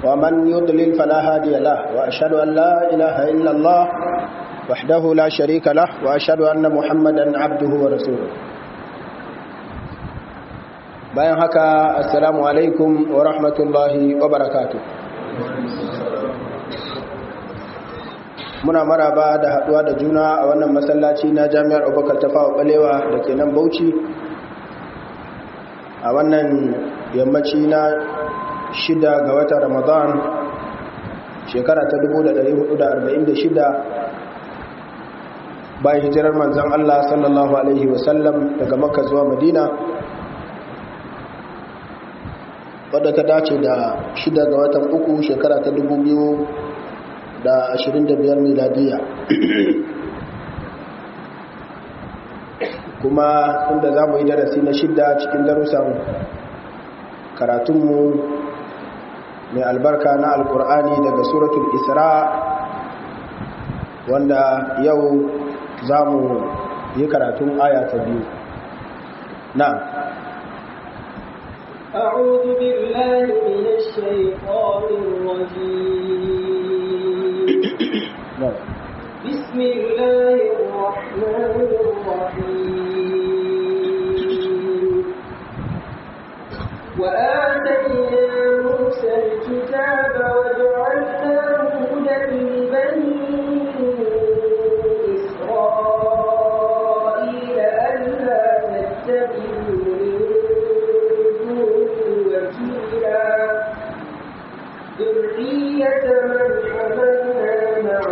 ومن يضلل فلا هادي له وأشهد أن لا إله إلا الله وحده لا شريك له وأشهد أن محمدا عبده ورسوله bayan haka assalamu alaikum wa rahmatullahi wa barakatu muna maraba da haduwa da juna a wannan masallaci na jami'ar abubakar tafawa balewa da ke nan bauchi a wannan yammaci na shida ga watan ramadan shekara ta 1446 bayan hijirar manzan allah sallallahu alaihi wasallam daga makka zuwa madina wadda ta dace da shida ga watan uku shekara ta dubu biyu da ashirin da biyar miladiya kuma inda za mu yi darasi na shida cikin darussan karatunmu mai albarka na alkur'ani daga suratul isra wanda yau za mu yi karatun aya ta biyu na أعوذ بالله من الشيطان الرجيم بسم الله الرحمن الرحيم وآتينا موسى الكتاب وجعلناه هدى لبني إسرائيل ألا تتبعوا ذرية من حملنا مع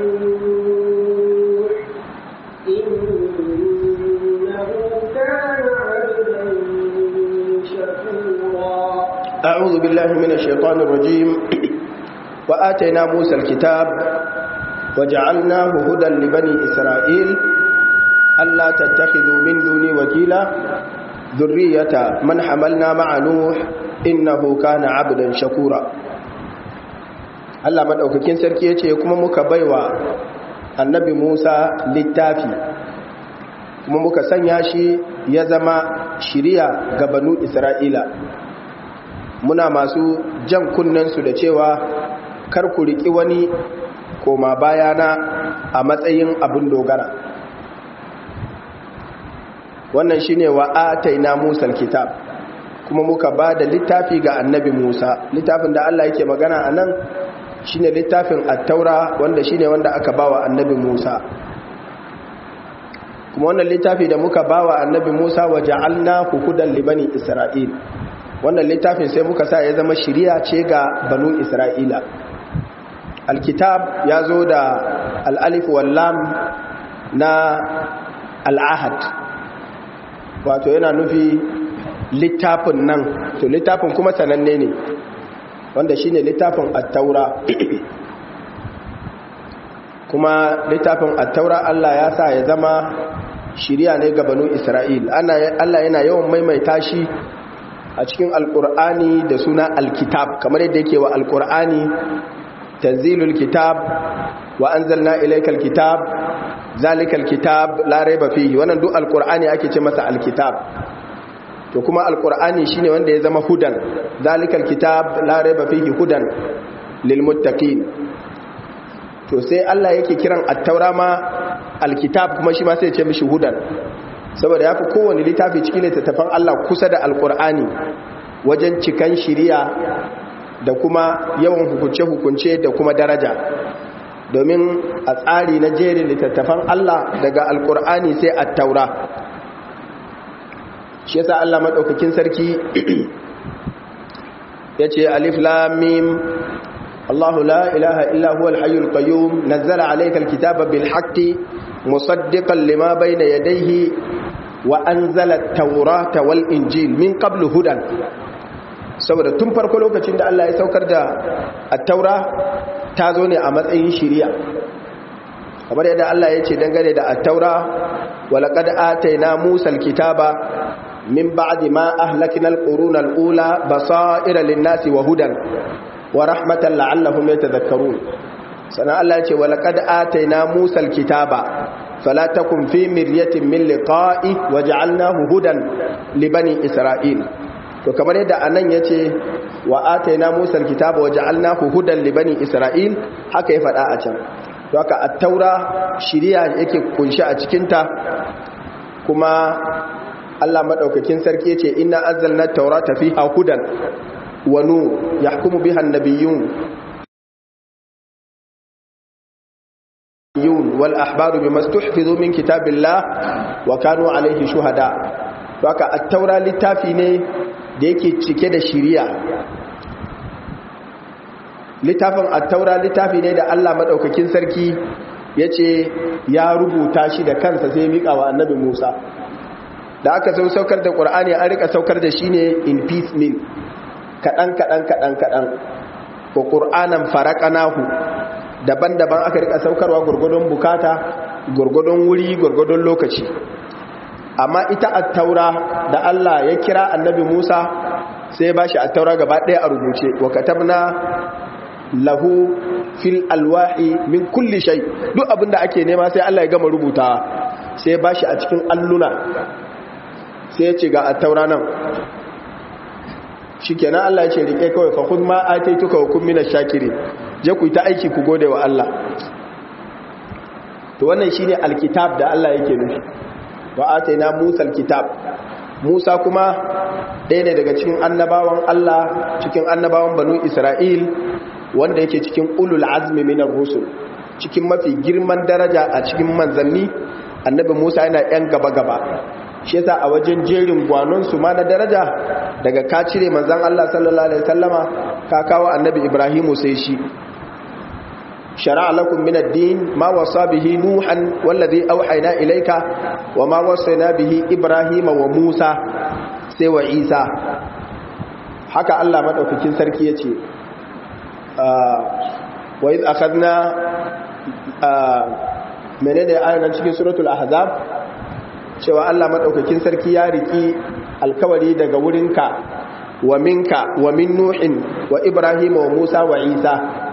نوح إنه كان عبدا شكورا أعوذ بالله من الشيطان الرجيم وآتينا موسى الكتاب وجعلناه هدى لبني إسرائيل ألا تتخذوا من دوني وكيلا ذرية من حملنا مع نوح إنه كان عبدا شكورا Allah maɗaukakin sarki ya ce kuma muka baiwa annabi Musa littafi kuma muka sanya shi ya zama shiriya ga banu Isra'ila muna masu jan kunnensu da cewa kar ku riƙi wani koma bayana a matsayin abin dogara wannan shine wa ataina Musa kitab kuma muka ba da littafi ga annabi Musa littafin da Allah yake magana a nan shine littafin attaura wanda shine wanda aka bawa annabi Musa kuma wannan littafi da muka bawa annabi Musa wa ja'alna hudan li bani Isra'il wannan littafin sai muka sa ya zama shiriya ce ga banu Isra'ila alkitab ya zo da al-alif wal lam na al-ahad wato yana nufi littafin nan to littafin kuma sananne ne wanda shi ne littafin attaura kuma littafin attaura Allah ya sa ya zama shirya ne ga banu Isra'il Allah yana yawan maimaita shi a cikin alkur'ani da suna alkitab kamar yadda yake wa alkur'ani tanzilul kitab wa anzalna ilaykal kitab zalikal kitab la raiba fihi wannan duk alkur'ani ake ce masa alkitab to kuma alkur'ani shine wanda ya zama hudan zalikal kitab la raiba fihi hudan lil muttaqin to sai Allah yake kiran at-taura ma alkitab kuma shi ma sai ya ce mishi hudan saboda yafi kowane littafi cikin littattafan Allah kusa da alkur'ani wajen cikan shiriya da kuma yawan hukunce hukunce da kuma daraja domin a tsari na jerin littattafan Allah daga alkur'ani sai at-taura shi yasa Allah madaukakin sarki yace alif lam mim Allahu la ilaha illa huwal hayyul qayyum nazzala alaykal kitaba bil haqqi musaddiqan lima bayna yadayhi wa anzala at-taurata wal injil min qablu hudan saboda tun farko lokacin da Allah ya saukar da at-taura ta zo ne a matsayin shiriya kamar yadda Allah ya ce dangane da at-taura wa laqad atayna musal kitaba من بعد ما أهلكنا القرون الأولى بصائر للناس وهدى ورحمة لعلهم يتذكرون سنة الله يقول ولقد آتينا موسى الكتاب فلا تكن في مرية من لقائه وجعلناه هدى لبني إسرائيل to kamar yadda anan yace wa ataina musa alkitaba wa ja'alnahu hudan li bani isra'il haka ya faɗa a can to haka at-taura shiriya yake kunshi a cikin ta kuma Allah madaukakin sarki yace inna anzalna at-taurata fiha hudan wa nur yahkumu biha an-nabiyyun wal ahbaru bima stuhfizu min kitabillah wa kanu alayhi shuhada to haka at-taura littafi ne da yake cike da shiriya littafin at-taura littafi ne da Allah madaukakin sarki yace ya rubuta shi da kansa sai mika wa annabi Musa da aka so saukar da Qur'ani an rika saukar da shi ne in piecemeal kadan kadan kadan kadan ko Qur'anan faraqanahu daban-daban aka rika saukarwa gurgudun bukata gurgudun wuri gurgudun lokaci amma ita at-taura da Allah ya kira annabi Musa sai ya bashi at-taura gaba ɗaya a rubuce wa katabna lahu fil alwahi min kulli shay duk abinda ake nema sai Allah ya gama rubuta sai ya bashi a cikin alluna sai ya ce ga at-taura nan shikenan Allah ya ce rike kawai fa khudh ma ataituka wa kun minash shakirin je ku ta aiki ku gode wa Allah to wannan shine alkitab da Allah yake nufi wa ataina Musa alkitab Musa kuma ɗaya ne daga cikin annabawan Allah cikin annabawan banu Isra'il wanda yake cikin ulul azmi minar rusul cikin mafi girman daraja a cikin manzanni annabi Musa yana yan gaba gaba shi yasa a wajen jerin gwanon su ma na daraja daga ka cire manzan Allah sallallahu alaihi wasallama ka kawo annabi Ibrahimu sai shi شرع لكم من الدين ما وصى به نوحا والذي أوحينا إليك وما وصينا به إبراهيم وموسى سوى عيسى حكى الله مدعوكين سركية آه وإذ أخذنا آه menene ayan cikin suratul ahzab cewa Allah madaukakin sarki ya riki alkawari daga wurinka wa minka wa min nuhin wa ibrahim wa musa wa isa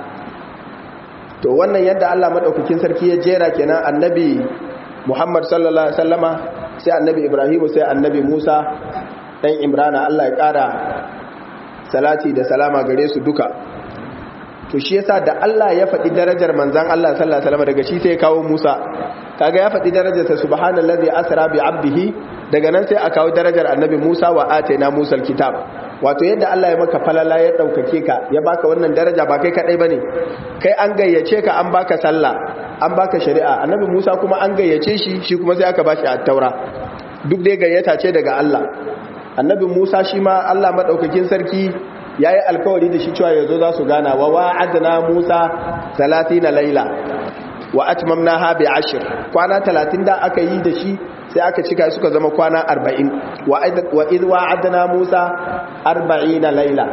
to wannan yadda Allah madaukakin sarki ya jera kenan annabi Muhammad sallallahu alaihi wasallama sai annabi Ibrahim sai annabi Musa dan Imrana Allah ya kara salati da salama gare su duka to shi yasa da Allah ya faɗi darajar manzon Allah sallallahu alaihi wasallama daga shi sai ya kawo Musa kaga ya faɗi darajarsa subhanallazi asra bi abdihi daga nan sai a kawo darajar annabi Musa wa ataina Musa alkitab wato yadda Allah ya maka falala ya daukake ka ya baka wannan daraja ba kai kadai bane kai an gayyace ka an baka sallah an baka shari'a annabi Musa kuma an gayyace shi shi kuma sai aka bashi at-taura duk dai gayyata ce daga Allah annabi Musa shi ma Allah madaukakin sarki yayi alkawari da shi cewa yazo za su gana wa wa'adna Musa 30 laila wa atmamnaha bi ashr kwana 30 da aka yi da shi sai aka cika suka zama kwana 40 wa idh wa'adna Musa 40 laila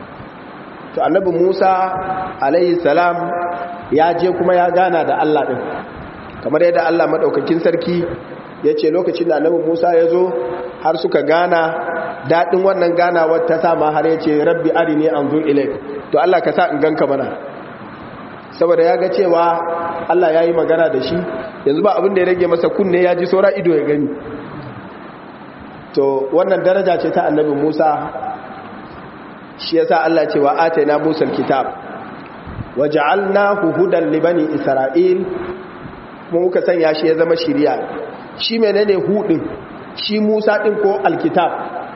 to annabi Musa alayhi salam ya je kuma ya gana da Allah din kamar yadda Allah madaukakin sarki yace lokacin da annabi Musa ya zo har suka gana dadin wannan ganawar ta sama har yace rabbi arini anzur ilayk to Allah ka sa in ganka mana saboda ya ga cewa Allah ya yi magana da shi yanzu ba abin da ya rage masa kunne ya ji saura ido ya gani to wannan daraja ce ta annabi Musa shi yasa Allah ce wa ataina Musa alkitab wa ja'alnahu hudan li bani Isra'il kuma muka sanya shi ya zama shiriya shi menene hudin shi Musa din ko alkitab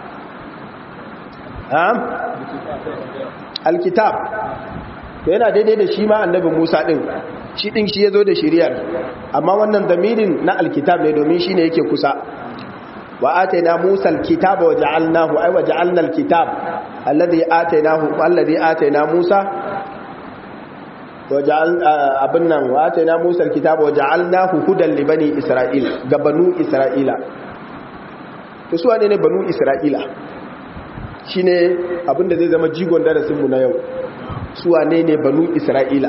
ha alkitab to yana daidai da shi ma annabi Musa din shi din shi yazo da shiriyar amma wannan damirin na alkitab ne domin shine yake kusa wa ataina Musa alkitaba wa ja'alnahu ay wa ja'alna alkitab alladhi atainahu alladhi ataina Musa wa ja'al abin nan wa ataina Musa alkitaba wa ja'alnahu hudan li bani Isra'il ga banu Isra'ila to su ne banu Isra'ila shine abinda zai zama jigon darasin mu na yau suwa ne ne banu isra'ila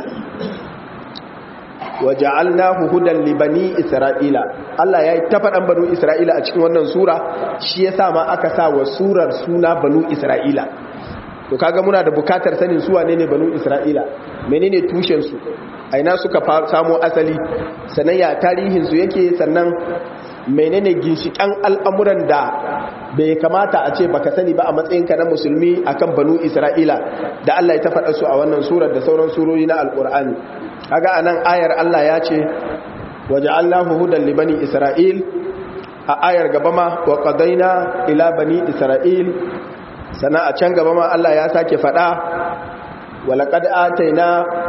wa ja'alnahu hudan li bani isra'ila Allah ya yi ta faɗan banu isra'ila a cikin wannan sura shi ya sa ma aka sa wa surar suna banu isra'ila to kaga muna da bukatar sanin suwa ne ne banu isra'ila menene tushen su aina suka samo asali sannan ya tarihin su yake sannan menene ginshikan al'amuran da bai kamata a ce baka sani ba a matsayinka na musulmi akan banu isra'ila da Allah ya ta faɗa su a wannan surar da sauran surori na alƙur'ani kaga anan ayar Allah ya ce waja'alnahu hudan li bani isra'il a ayar gaba ma wa qadaina ila bani isra'il sana a can gaba ma Allah ya sake faɗa walaqad ataina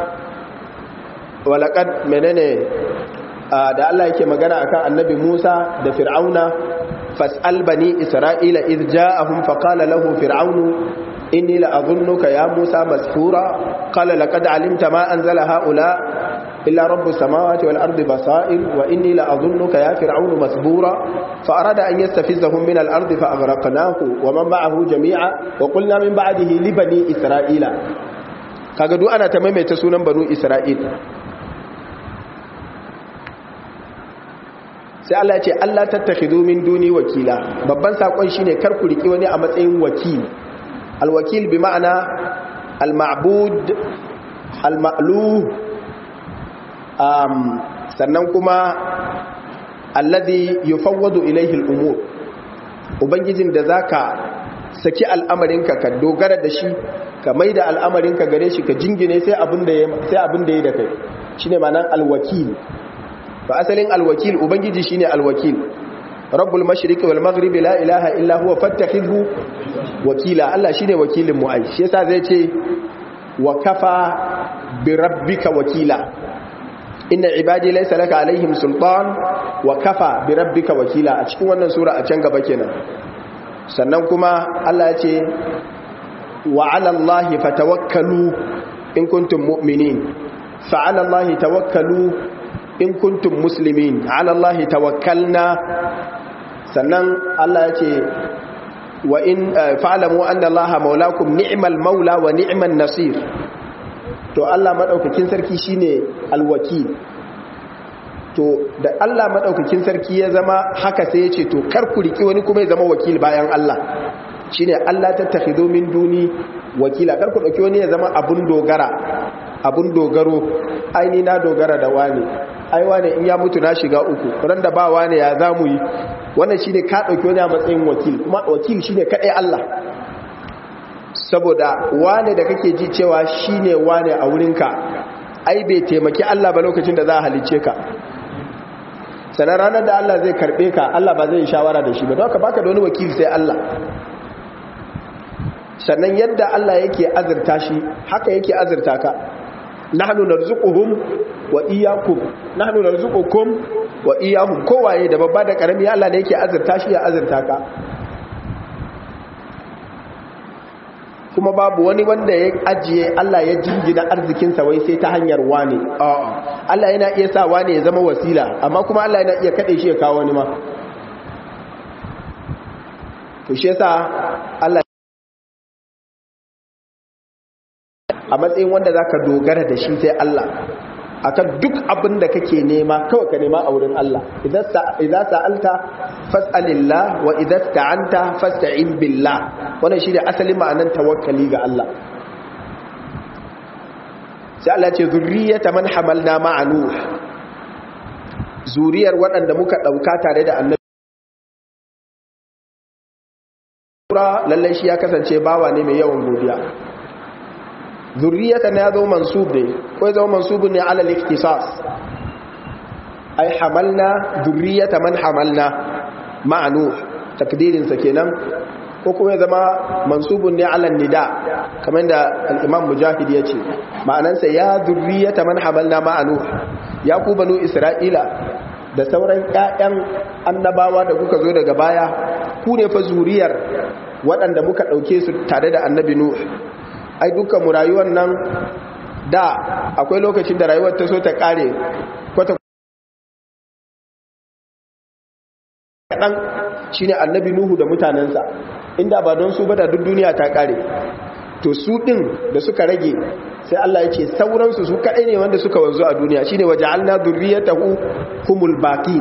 walaqad menene da Allah yake magana akan annabi Musa da Fir'auna fas'al bani Isra'ila id ja'ahum faqala lahu fir'aunu inni la'adhunnuka ya Musa masfura qala laqad 'alimta ma anzala ha'ula illa rabbus samawati wal ardi basair wa inni la'adhunnuka ya fir'aunu masbura fa arada an yastafizahum min al ardi fa aghraqnahu wa man ma'ahu jami'a wa qulna min ba'dihi li bani Isra'ila kaga duk ana ta maimaita sunan banu Isra'il sai Allah ya ce Allah tattakhidhu min duni wakila babban sakon shine kar ku riki wani a matsayin wakil alwakil bi ma'ana alma'bud alma'luh um sannan kuma alladhi yufawwadu ilayhi al'umur ubangijin da zaka saki al'amarinka ka dogara da shi ka maida al'amarinka gare shi ka jingine sai abin da sai abin da yayi da kai shine ma'anar alwakil fa asalin alwakil ubangiji shine alwakil rabbul mashriqi wal maghribi la ilaha illa huwa fattakhidhu wakila Allah shine wakilin mu ai shi yasa zai ce wa kafa bi rabbika wakila inna ibadi laysa laka alaihim sultan wa kafa bi rabbika wakila a cikin wannan sura a can gaba kenan sannan kuma Allah ya ce wa ala allahi fatawakkalu in kuntum mu'minin fa ala allahi tawakkalu in kuntum muslimin ala Allah tawakkalna sannan Allah ya ce wa in fa'lamu anna Allah maulakum ni'mal maula wa ni'man nasir to Allah madaukakin sarki shine alwakil to da Allah madaukakin sarki ya zama haka sai ya ce to kar ku riki wani kuma ya zama wakil bayan Allah shine Allah tattakhidhu min duni wakila kar ku dauki wani ya zama abun dogara abun dogaro aini na dogara da wani ai wane in ya mutu na shiga uku ran da ba wane ya zamu yi wannan shine ka dauki wani a matsayin wakil kuma wakil shine kadai Allah saboda wane da kake ji cewa shine wane a wurinka ai bai taimaki Allah ba lokacin da za a halice ka sanar ranar da Allah zai karbe ka Allah ba zai shawara da shi ba don ka baka da wani wakil sai Allah sannan yadda Allah yake azurta shi haka yake azurta ka nahnu narzuquhum wa iyyakum nahnu narzuqukum wa iyyahum kowaye da babba da karami Allah ne yake azurta shi ya azurta ka kuma babu wani wanda ya ajiye Allah ya jingina arzikin sa wai sai ta hanyar wani a'a Allah yana iya sa wani ya zama wasila amma kuma Allah yana iya kade shi ya kawo wani ma to shi yasa Allah a matsayin wanda za ka dogara da shi sai Allah a kan duk abin da kake nema kawai ka nema a wurin Allah idan sa'alta fas'alillah wa idan ta'anta fas'a'in billah wannan shi ne asalin ma'anan tawakkali ga Allah sai Allah ce zurriyata man hamalna ma'anu zuriyar waɗanda muka ɗauka tare da annabi lallai shi ya kasance bawa ne mai yawan godiya zurriyatan ya zo mansub ne ko ya zo mansubun ne alal ikhtisas ai hamalna zurriyata man hamalna ma'anu takdirin sa kenan ko kuma ya zama mansubun ne alal nida kamar da al-imam mujahid ya ce ma'anansa ya zurriyata man hamalna ma'anu ya ku banu isra'ila da sauran ƴaƴan annabawa da kuka zo daga baya ku ne fa zuriyar waɗanda muka ɗauke su tare da annabi nuh ai dukkan mu rayuwar nan da akwai lokacin da rayuwar ta so ta kare kwata kaɗan shi ne annabi nuhu da mutanensa inda ba don su ba da duk duniya ta kare to su ɗin da suka rage sai Allah ya ce sauransu su kaɗai ne wanda suka wanzu a duniya shi ne waje alna zurriyatahu humul baqin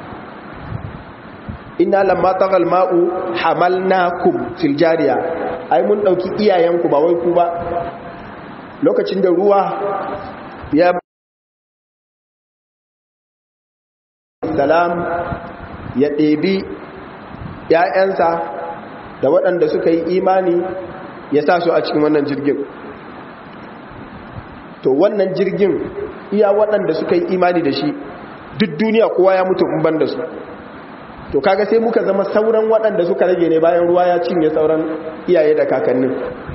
inna lamma tagal ma'u hamalnakum fil jariya ai mun dauki iyayenku ba wai ku ba lokacin da ruwa ya salam ya ɗebi ‘ya'yansa da waɗanda suka yi imani ya sa su a cikin wannan jirgin to wannan jirgin iya waɗanda suka yi imani da shi duk duniya kowa ya mutu in ban da su to kaga sai muka zama sauran waɗanda suka rage ne bayan ruwa ya cinye sauran iyaye da kakannin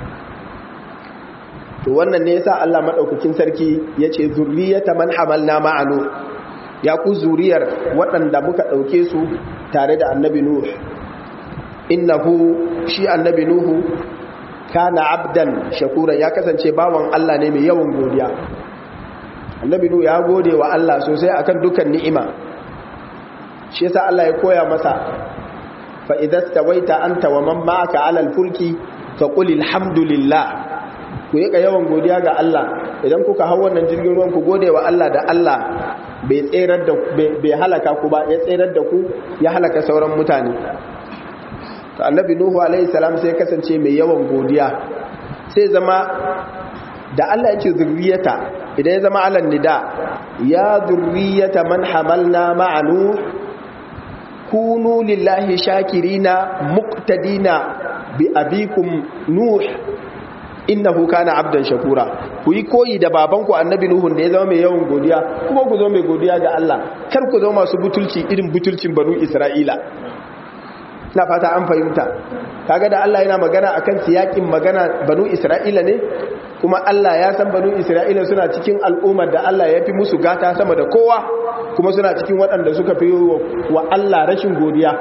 to wannan ne yasa Allah madaukakin sarki yace zurriyata man hamalna ma'anu ya ku zuriyar waɗanda muka ɗauke su tare da annabi nuh innahu shi annabi nuhu kana abdan shakura ya kasance bawan Allah ne mai yawan godiya annabi nuhu ya gode wa Allah sosai akan dukan ni'ima shi yasa Allah ya koya masa fa idza stawaita anta wa man ma'aka 'ala al-fulki fa qul alhamdulillah ku yi yawan godiya ga Allah idan kuka hau wannan jirgin ruwan ku gode wa Allah da Allah bai tserar da bai halaka ku ba ya tserar da ku ya halaka sauran mutane to annabi nuhu alaihi salam sai kasance mai yawan godiya sai zama da Allah yake zurriyata idan ya zama alan nida ya zurriyata man hamalna ma'anu kunu lillahi shakirina muqtadina bi abikum nuh innahu kana abdan shakura ku yi koyi da babanku annabi nuhun da ya zama mai yawan godiya kuma ku zo mai godiya ga Allah kar ku zo masu butulci irin butulcin banu isra'ila na fata an fahimta kaga da Allah yana magana akan siyakin magana banu isra'ila ne kuma Allah ya san banu isra'ila suna cikin al'ummar da Allah ya fi musu gata sama da kowa kuma suna cikin waɗanda suka fi wa Allah rashin godiya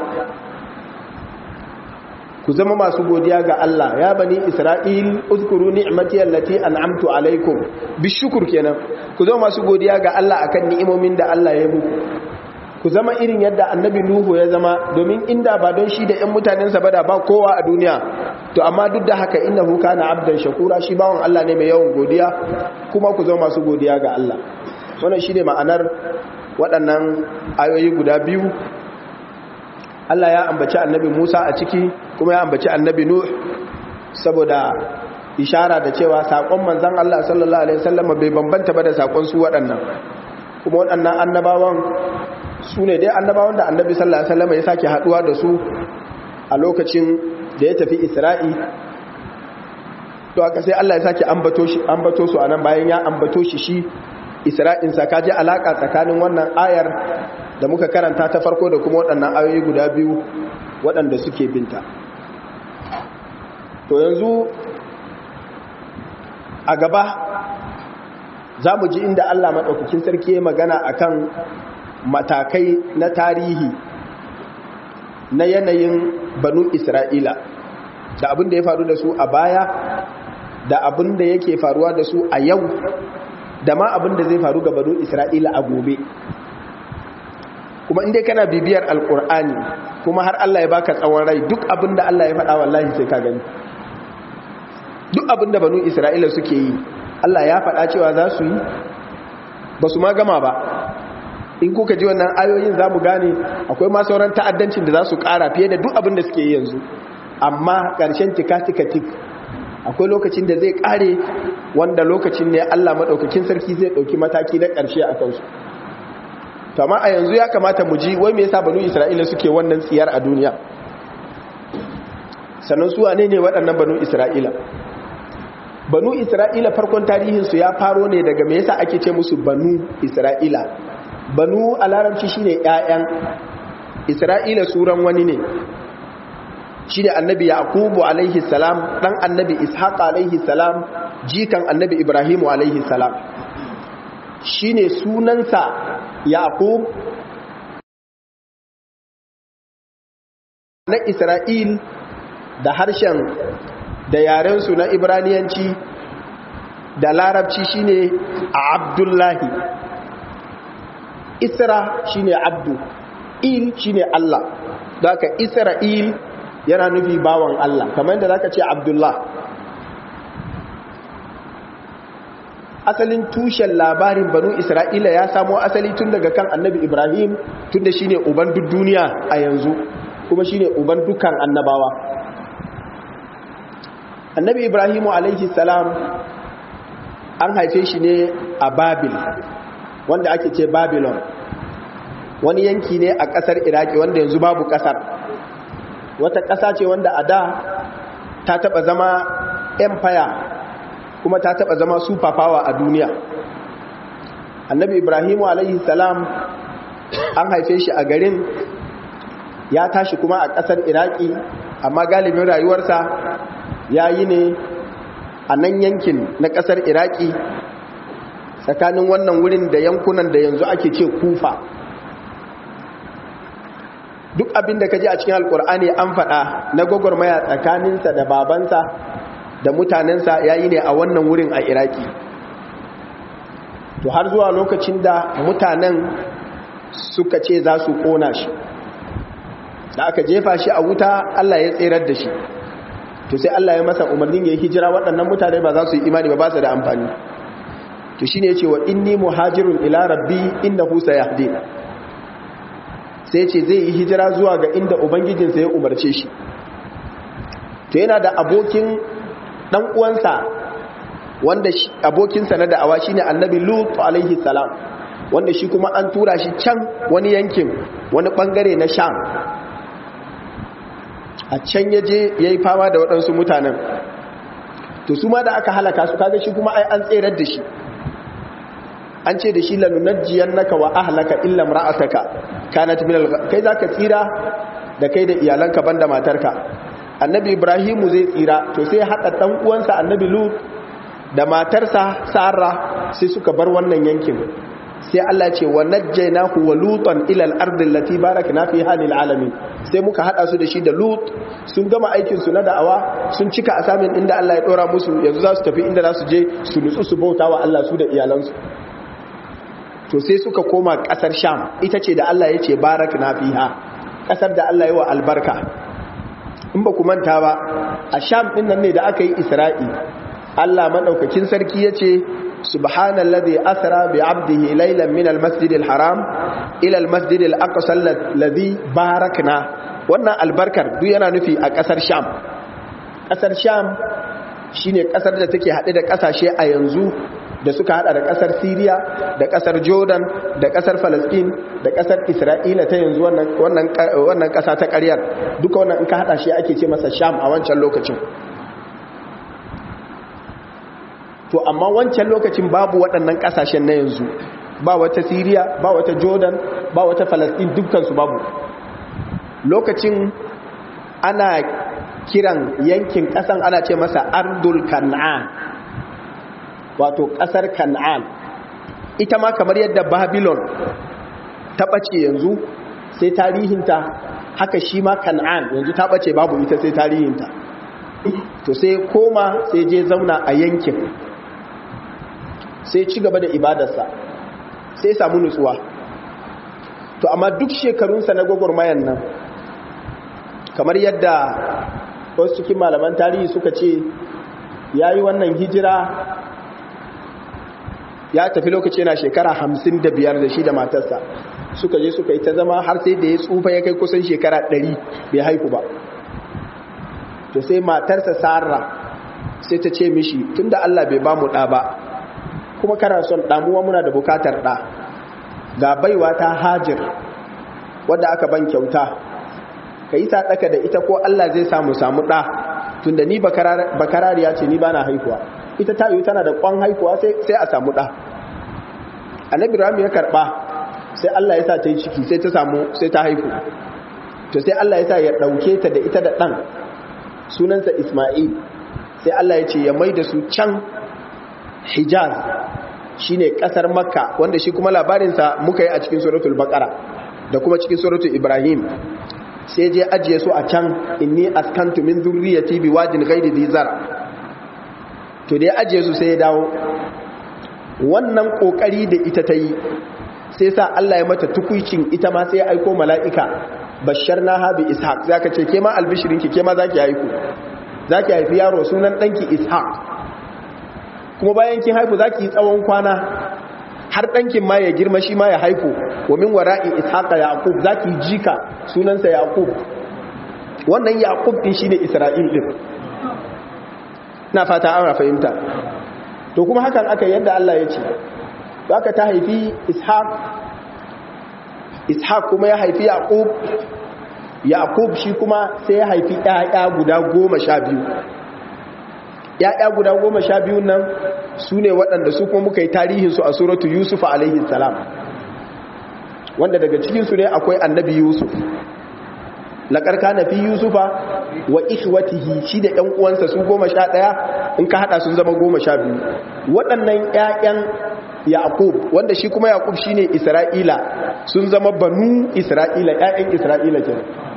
ku zama masu godiya ga Allah ya bani Isra'il uzkuru ni'mati allati an'amtu alaikum bishukur kenan ku zama masu godiya ga Allah akan ni'imomin da Allah ya muku ku zama irin yadda annabi Nuhu ya zama domin inda ba don shi da ƴan mutanensa ba da ba kowa a duniya to amma duk da haka innahu kana abdan shakura shi bawon Allah ne mai yawan godiya kuma ku zama masu godiya ga Allah wannan shine ma'anar waɗannan ayoyi guda biyu Allah ya ambaci annabi Musa a ciki kuma ya ambaci annabi Nuh saboda ishara da cewa sakon manzon Allah sallallahu alaihi wasallam bai bambanta ba da sakon su waɗannan kuma waɗannan annabawan su ne dai annabawan da annabi sallallahu alaihi wasallam ya sake haduwa da su a lokacin da ya tafi Isra'i to aka sai Allah ya sake ambato shi ambato su anan bayan ya ambato shi shi Isra'in sa kaje alaka tsakanin wannan ayar da muka karanta ta farko da kuma waɗannan ayoyi guda biyu waɗanda suke binta to yanzu a gaba za mu ji inda Allah maɗaukakin sarki ya magana akan matakai na tarihi na yanayin banu Isra'ila da abin da ya faru da su a baya da abin da yake faruwa da su a yau da ma abin da zai faru ga banu Isra'ila a gobe kuma inda kana bibiyar alkur'ani kuma har Allah ya baka tsawon rai duk abin da Allah ya faɗa wallahi sai ka gani duk abin da banu Isra'ila suke yi Allah ya faɗa cewa za su yi ba su ma gama ba in kuka ji wannan ayoyin za mu gane akwai ma sauran ta'addancin da za su ƙara fiye da duk abin da suke yi yanzu amma ƙarshen tika-tika-tik akwai lokacin da zai ƙare wanda lokacin ne Allah maɗaukakin sarki zai ɗauki mataki na ƙarshe a kansu to amma a yanzu ya kamata mu ji wai me yasa banu Isra'ila suke wannan tsiyar a duniya sannan su wane ne waɗannan banu Isra'ila banu Isra'ila farkon tarihin su ya faro ne daga me yasa ake ce musu banu Isra'ila banu a larabci shine ƴaƴan Isra'ila suran wani ne shine annabi yaqubu alaihi salam dan annabi ishaq alaihi salam jikan annabi ibrahimu alaihi salam shine sunansa yaqub na isra'il da harshen da yarensu na ibraniyanci da larabci shine abdullahi isra shine abdu il shine allah da aka isra'il yana nufi bawan Allah kamar yadda zaka ce Abdullah asalin tushen labarin banu Isra'ila ya samo asali tun daga kan annabi Ibrahim tun da shine uban duk duniya a yanzu kuma shine uban dukkan annabawa annabi Ibrahimu alaihi salam an haife shi ne a Babil wanda ake ce Babylon wani yanki ne a ƙasar Iraki wanda yanzu babu ƙasar wata ƙasa ce wanda a da ta taɓa zama empire kuma ta taɓa zama superpower a duniya annabi ibrahimu alaihi salam an haife shi a garin ya tashi kuma a ƙasar iraki amma galibin rayuwarsa ya yi ne a nan yankin na ƙasar iraki tsakanin wannan wurin da yankunan da yanzu ake ce kufa duk abin da ka ji a cikin alkur'ani an faɗa na gwagwarmaya tsakaninsa da babansa da mutanensa ya yi ne a wannan wurin a iraki to har zuwa lokacin da mutanen suka ce za su ƙona shi da aka jefa shi a wuta allah ya tserar da shi to sai allah ya masa umarnin ya yi hijira waɗannan mutane ba za su yi imani ba ba su da amfani to shi ne ce wa inni muhajirun ila rabbi inda husa ya sai ce zai yi hijira zuwa ga inda ubangijinsa ya umarce shi to yana da abokin dan uwansa wanda abokinsa na da'awa shine annabi lut alaihi salam wanda shi kuma an tura shi can wani yankin wani bangare na sham a can yaje yayi fama da waɗansu mutanen to su ma da aka halaka su kaga shi kuma ai an tserar da shi an ce da shi lanunajjiyannaka wa ahlaka illa imra'ataka kanat min al kai zaka tsira da kai da iyalanka banda matarka annabi ibrahimu zai tsira to sai hada dan uwansa annabi lut da matarsa sara sai suka bar wannan yankin sai Allah ce wa najjaynahu wa lutan ila al-ardi allati barakna fiha lil alamin sai muka hada su da shi da lut sun gama aikin su na da'awa sun cika asamin inda Allah ya dora musu yanzu za su tafi inda za su je su nutsu su bauta wa Allah su da iyalansu to sai suka koma kasar sham ita ce da Allah ya ce barak na fiha kasar da Allah ya wa albarka in ba ku manta ba a sham din nan ne da aka yi isra'i Allah madaukakin sarki ya ce subhanallazi asra bi abdihi laylan min almasjid alharam ila almasjid alaqsa alladhi barakna wannan albarkar duk yana nufi a kasar sham kasar sham shine kasar da take hade da kasashe a yanzu da suka hada da kasar Syria da kasar Jordan da kasar Palestine da kasar Isra'ila ta yanzu wannan wannan wannan kasa ta ƙaryar duka wannan in ka hada shi ake ce masa Sham a wancan lokacin to amma wancan lokacin babu waɗannan kasashen na yanzu ba wata Syria ba wata Jordan ba wata Palestine dukkan su babu lokacin ana kiran yankin kasan ana ce masa Ardul Kan'an wato ƙasar kan'an ita ma kamar yadda babylon ta ɓace yanzu sai tarihinta haka shi ma kan'an yanzu ta ɓace babu ita sai tarihinta to sai koma sai je zauna a yankin sai ci gaba da ibadarsa sai samu nutsuwa to amma duk shekarunsa na gwagwarmayan nan kamar yadda wasu cikin malaman tarihi suka ce ya yi wannan hijira ya tafi lokaci yana shekara hamsin da biyar da shi da matarsa suka je suka yi ta zama har sai da ya tsufa ya kai kusan shekara ɗari bai haiku ba to sai matarsa sarra sai ta ce mishi tun da Allah bai ba mu ɗa ba kuma kana son ɗamuwa muna da bukatar ɗa ga baiwa ta hajir wadda aka ban kyauta ka yi saɗaka da ita ko Allah zai samu samu ɗa tun da ni bakarariya ce ni ba na haihuwa ita ta yi tana da kwan haihuwa sai a samu ɗa annabi rami ya karɓa sai Allah ya sa ta yi ciki sai ta samu sai ta haihu to sai Allah ya sa ya ɗauke ta da ita da ɗan sunansa Ismail sai Allah ya ce ya mai da su can Hijaz shine ƙasar Makka wanda shi kuma labarinsa muka yi a cikin suratul Baqara da kuma cikin suratul Ibrahim sai je ajiye su a can inni askantu min dhurriyyati biwadin ghairi dhi zara to da ya ajiye su sai ya dawo wannan kokari da ita ta yi sai sa Allah ya mata tukuicin ita ma sai ya aiko mala'ika bashar na habi ishaq za ka ce ke ma albishirinki ke ma za ki haiku za ki haifi yaro sunan ɗanki ishaq kuma bayan kin haiku za ki yi tsawon kwana har ɗankin ma ya girma shi ma ya haiku wa min wara'i ishaqa yaqub za ki jika sunansa yaqub wannan yaqub din shine isra'il din na fata an fahimta to kuma hakan aka yadda Allah ya ce to aka ta haifi ishaq ishaq kuma ya haifi yaqub yaqub shi kuma sai ya haifi ƴaƴa guda goma sha biyu ƴaƴa guda goma sha biyu nan su ne waɗanda su kuma muka yi tarihinsu a suratu yusuf alaihi salam wanda daga cikinsu ne akwai annabi yusuf laƙarƙa na fi yusufa wa ikhwatihi shi da ‘yan uwansa su goma sha ɗaya in ka haɗa sun zama goma sha biyu waɗannan ‘ya'yan yaƙub wanda shi kuma yaƙub shi ne isra'ila sun zama banu isra'ila ‘ya'yan isra'ila ke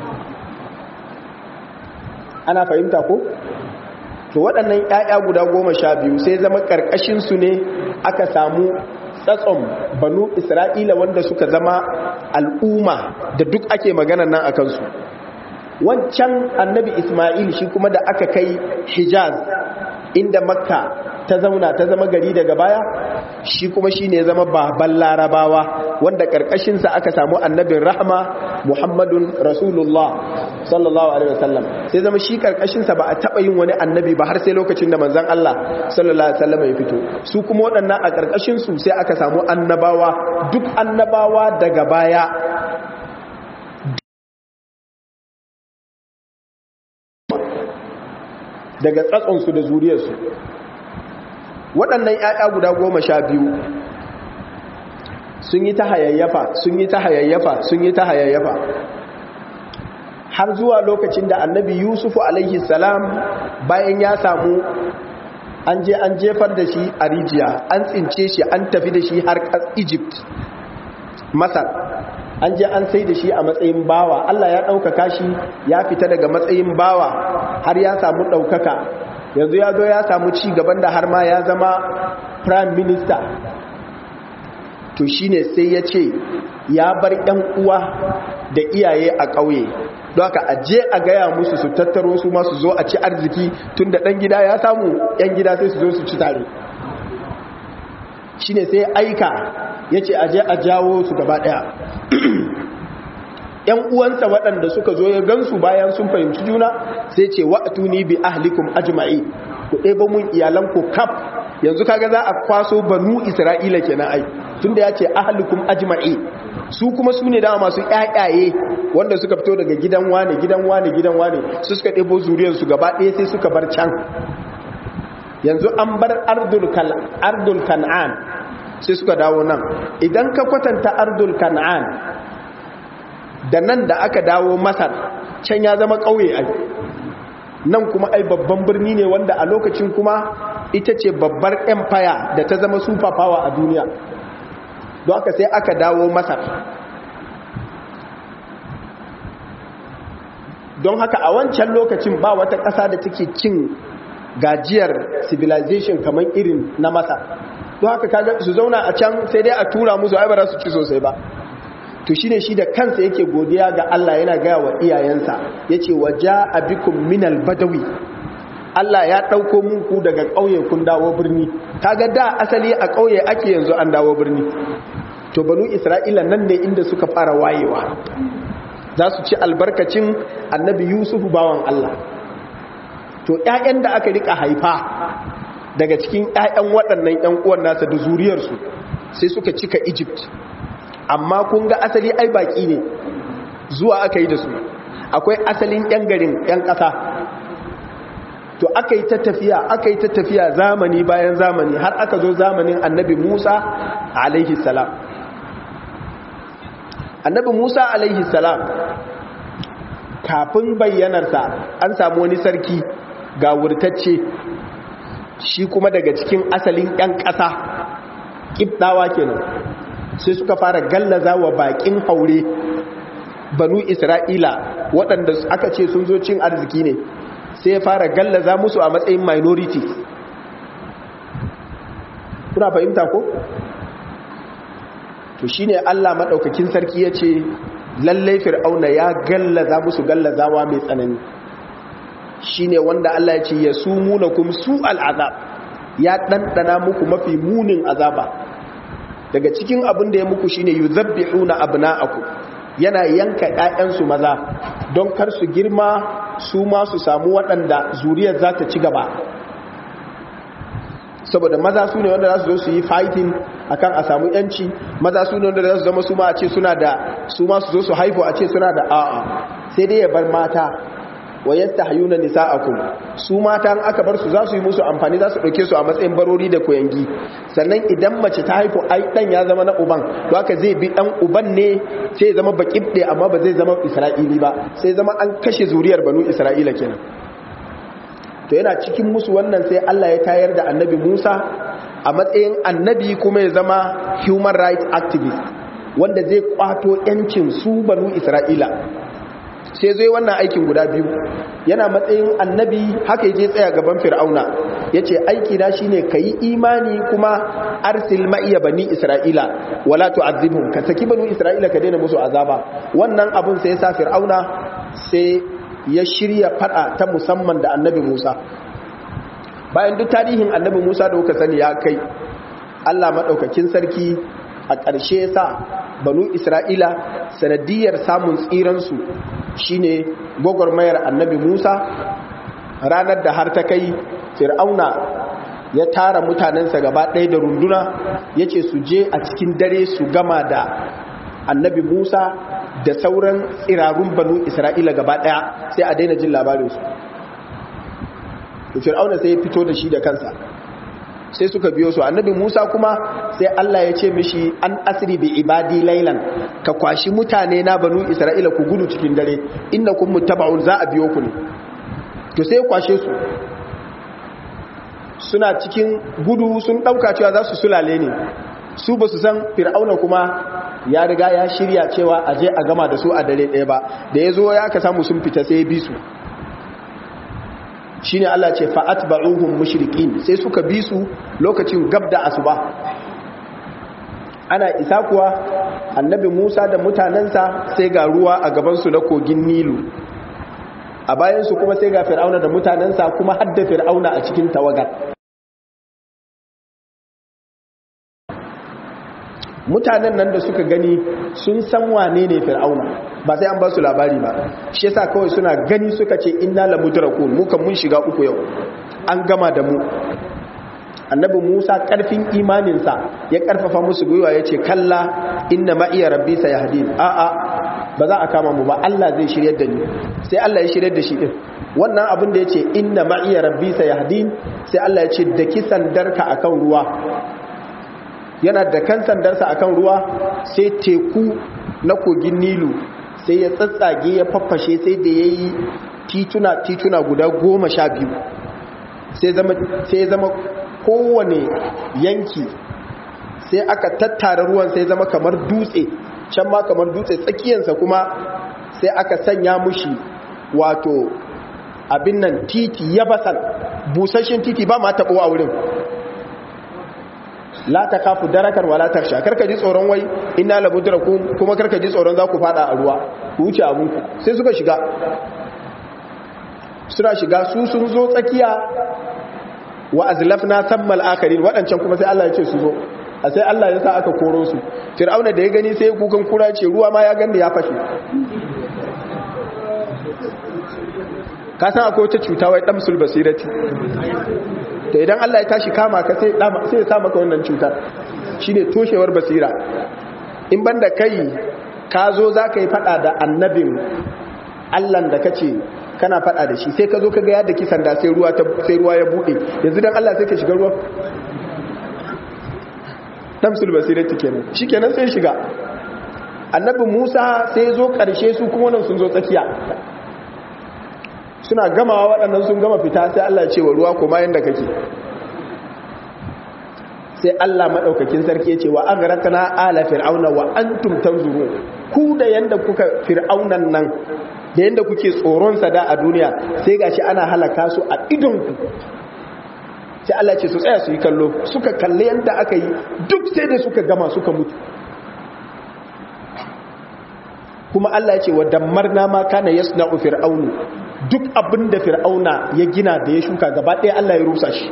ana fahimta ko? to waɗannan ‘ya'ya guda goma sha biyu sai zama ƙarƙashinsu ne aka samu tsatson banu isra'ila wanda suka zama al'umma da duk ake magana nan a kansu wancan annabi ismail shi kuma da aka kai hijaz inda makka ta zauna ta zama gari daga baya shi kuma shi ne zama baban larabawa wanda ƙarƙashinsa aka samu annabin rahama muhammadun rasulullah sallallahu alaihi wasallam sai zama shi ƙarƙashinsa ba a taɓa yin wani annabi ba har sai lokacin da manzan Allah sallallahu alaihi wasallam ya fito su kuma waɗannan a ƙarƙashinsu sai aka samu annabawa duk annabawa daga baya daga tsatsonsu da zuriyarsu waɗannan ‘ya'ya guda goma sha biyu sun yi ta hayayyafa sun yi ta hayayyafa sun yi ta hayayyafa har zuwa lokacin da annabi yusufu alaihi salam bayan ya samu an je an jefar da shi a rijiya an tsince shi an tafi da shi har egypt masar an je an sai da shi a matsayin bawa Allah ya ɗaukaka shi ya fita daga matsayin bawa har ya samu ɗaukaka yanzu ya zo ya samu ci gaban da har ma ya zama prime minister to shine sai ya ce ya bar ‘yan uwa da iyaye a ƙauye don haka aje a gaya musu su tattaro su masu zo a ci arziki tun da ɗan gida ya samu ‘yan gida sai su zo su ci tare shine sai aika ya ce aje a jawo su gaba ɗaya ‘yan uwansa waɗanda suka zo ya gansu bayan sun fahimci juna sai ce wa'atuni bi ahlikum ajma'i ku ɗeba mun iyalanku kaf yanzu kaga za a kwaso banu isra'ila kenan ai tunda ya ce ahlikum ajma'i su kuma su ne dama masu ƴaƴaye wanda suka fito daga gidan wane gidan wane gidan wane su suka ɗebo zuriyarsu gaba ɗaya sai suka bar can yanzu an bar ardul kan'an sai suka dawo nan idan ka kwatanta ardul kan'an da nan da aka dawo masar can ya zama ƙauye ai nan kuma ai babban birni ne wanda a lokacin kuma ita ce babbar empire da ta zama super power a duniya don haka sai aka dawo masar don haka a wancan lokacin ba wata ƙasa da take cin gajiyar civilization kamar irin na masar don haka kaga su zauna a can sai dai a tura musu ai ba za su ci sosai ba to shine shi da kansa yake godiya ga Allah yana gaya wa iyayensa yace waja abikum minal badawi Allah ya dauko muku daga kauye kun dawo birni kaga da asali a kauye ake yanzu an dawo birni to banu Isra'ila nan ne inda suka fara wayewa za su ci albarkacin annabi Yusuf bawan Allah to ƴaƴan da aka rika haifa daga cikin ƴaƴan waɗannan ƴan uwan nasa da zuriyarsu sai suka cika Egypt amma kun ga asali ai baki ne zuwa aka yi da su akwai asalin yan garin yan ƙasa to aka yi ta tafiya aka yi ta tafiya zamani bayan zamani har aka zo zamanin annabi musa alaihi salam annabi musa alaihi salam kafin bayyanarsa an samu wani sarki ga wurtacce shi kuma daga cikin asalin yan ƙasa ƙibɗawa kenan sai suka fara gallaza wa bakin haure banu isra'ila waɗanda aka ce sun zo cin arziki ne sai ya fara gallaza musu a matsayin minority kuna fahimta ko? to shine Allah maɗaukakin sarki ya ce lallai fir'auna ya gallaza musu gallazawa mai tsanani shine wanda Allah ya ce ya su muna kuma su al'azab ya ɗanɗana muku mafi munin azaba daga cikin abin da ya muku shine yuzabbihuna abna'akum yana yanka ƴaƴansu maza don kar su girma su ma su samu waɗanda zuriyar za ta ci gaba saboda maza su ne wanda za su zo su yi fighting akan a samu yanci maza su ne wanda za su zama su ma a ce suna da su ma su zo su haifu a ce suna da a'a sai dai ya bar mata wa yastahyuna nisa'akum su mata an aka bar su za su yi musu amfani za su dauke su a matsayin barori da koyangi sannan idan mace ta haifu ai dan ya zama na uban to haka zai bi dan uban ne sai ya zama bakibde amma ba zai zama isra'ili ba sai zama an kashe zuriyar banu isra'ila kenan to yana cikin musu wannan sai Allah ya tayar da annabi Musa a matsayin annabi kuma ya zama human rights activist wanda zai kwato yancin su banu isra'ila sai zai wannan aikin guda biyu yana matsayin annabi haka yaje tsaya gaban fir'auna yace aiki na shine kai imani kuma arsil ma'iya bani isra'ila wala tu'adhibhum ka saki banu isra'ila ka daina musu azaba wannan abun sai ya sa fir'auna sai ya shirya fada ta musamman da annabi Musa bayan duk tarihin annabi Musa da kuka sani ya kai Allah madaukakin sarki a ƙarshe sa banu Isra'ila sanadiyar samun tsiransu shine gwagwarmayar annabi Musa ranar da har ta kai fir'auna ya tara mutanensa gaba ɗaya da runduna ya ce su je a cikin dare su gama da annabi Musa da sauran tsirarun banu Isra'ila gaba ɗaya sai a daina jin labarinsu fir'auna sai ya fito da shi da kansa sai suka biyo su annabi Musa kuma sai Allah ya ce mishi an asri bi ibadi laylan ka kwashi mutane na banu Isra'ila ku gudu cikin dare innakum muttaba'un za a biyo ku ne to sai kwashe su suna cikin gudu sun dauka cewa za su sulale ne su ba su san fir'auna kuma ya riga ya shirya cewa a je a gama da su a dare ɗaya ba da ya zo ya ka samu sun fita sai ya bi su shine Allah ce fa'at ba'uhum mushrikin sai suka bi su lokacin gab da asuba ana isa kuwa annabi Musa da mutanensa sai ga ruwa a gabansu na kogin Nilu a bayansu kuma sai ga fir'auna da mutanensa kuma hadda fir'auna a cikin tawagar mutanen nan da suka gani sun san wane ne fir'auna ba sai an ba su labari ba shi yasa kawai suna gani suka ce inna la mudrakun mu kan mun shiga uku yau an gama da mu annabi Musa karfin imaninsa ya karfafa musu gwiwa yace kalla inna ma iya rabbi sayahdin a a ba za a kama mu ba Allah zai shiryar da ni sai Allah ya shiryar da shi din wannan abin da yace inna ma iya rabbi sayahdin sai Allah ya ce da kisan darka akan ruwa yana da kan sandarsa akan ruwa sai teku na kogin nilu sai ya tsatsage ya faffashe sai da ya yi tituna tituna guda goma sha biyu sai ya zama kowane yanki sai aka tattara ruwan sai zama kamar dutse can ma kamar dutse tsakiyansa kuma sai aka sanya mushi wato abin nan titi ya basan busasshen titi ba ma taɓo a wurin la ta kafu darakar wala taksha karka ji tsoron wai inna la mudrakum kuma karka ji tsoron za ku fada a ruwa ku wuce abunku sai suka shiga suna shiga su sun zo tsakiya wa azlafna sammal akharin wadancan kuma sai Allah ya ce su zo a sai Allah ya sa aka koro su fir'auna da ya gani sai kukan kura ce ruwa ma ya ganda ya fashe ka san akwai wata cuta wai damsul basirati to idan Allah ya tashi kama ka sai sai ya sa maka wannan cutar shine toshewar basira in banda kai ka zo zaka yi fada da annabin Allah da kace kana fada da shi sai ka zo ka ga yadda kisan da sai ruwa sai ruwa ya bude yanzu dan Allah sai ka shiga ruwa damsul basirati kenan shikenan sai shiga annabi Musa sai zo karshe su kuma nan sun zo tsakiya suna gamawa waɗannan sun gama fita sai Allah ce wa ruwa kuma yanda kake sai Allah maɗaukakin sarki ya ce wa an rakana ala fir'auna wa antum tanzuru ku da yanda kuka fir'aunan nan da yanda kuke tsoron sa da a duniya sai gashi ana halaka su a idon ku sai Allah ce su tsaya su yi kallo suka kalle yanda aka yi duk sai da suka gama suka mutu kuma Allah ya ce wa dammarna ma kana yasna'u fir'aunu duk abin da fir'auna ya gina da ya shuka gaba ɗaya Allah ya rusa shi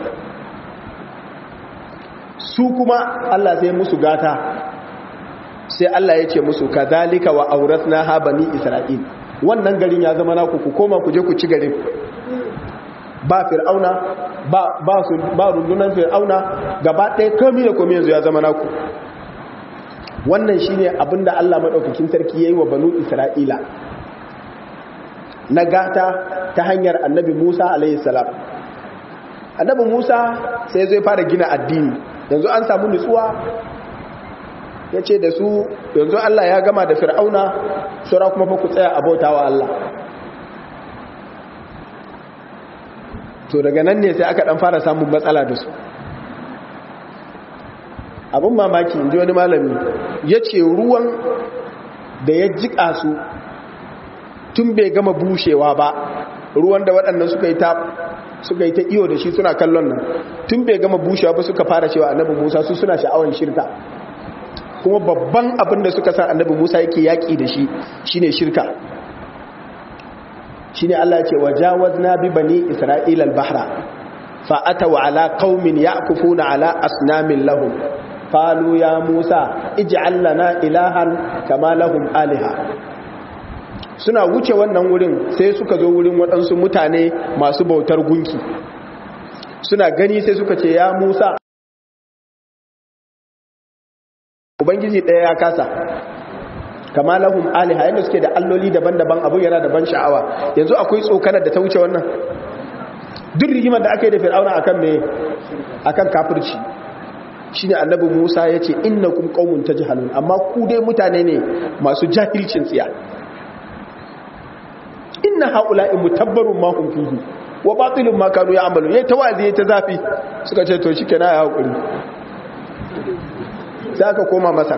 su kuma Allah sai musu gata sai Allah ya ce musu kazalika wa auratna ha bani isra'il wannan garin ya zama naku ku koma ku je ku ci garin ba fir'auna ba ba su ba rundunar fir'auna gaba ɗaya komai da komai yanzu ya zama naku wannan shine abinda Allah madaukakin sarki yayi wa banu isra'ila na gata ta hanyar annabi Musa alaihi salam annabi Musa sai zai fara gina addini yanzu an samu nutsuwa ya ce da su yanzu Allah ya gama da fir'auna saura kuma fa ku tsaya abautawa Allah to daga nan ne sai aka dan fara samun matsala da su abin mamaki inji wani malami ya ce ruwan da ya jika su tun bai gama bushewa ba ruwan da waɗannan suka yi ta suka yi ta iyo da shi suna kallon nan tun bai gama bushewa ba suka fara cewa annabi musa su suna sha'awan shirka kuma babban abin da suka san annabi musa yake yaƙi da shi shine shirka shine Allah ya ce wajawazna bi bani isra'ila al-bahra fa ataw ala qaumin ya'kufuna ala asnamin lahum qalu ya musa ij'al lana ilahan kama lahum aliha suna wuce wannan wurin sai suka zo wurin waɗansu mutane masu bautar gunki suna gani sai suka ce ya musa ubangiji ɗaya ya kasa kama lahum aliha yadda suke da alloli daban-daban abu yana da ban sha'awa yanzu akwai tsokanar da ta wuce wannan duk rigimar da aka yi da fir'auna akan me akan kafirci shine annabi Musa yace innakum qaumun tajhalun amma ku dai mutane ne masu jahilcin tsiya inna haula'i mutabbarun ma hum fihi wa batilun ma kanu ya'malu yayi tawazi yayi ta zafi suka ce to shikenan ya hakuri sai aka koma masar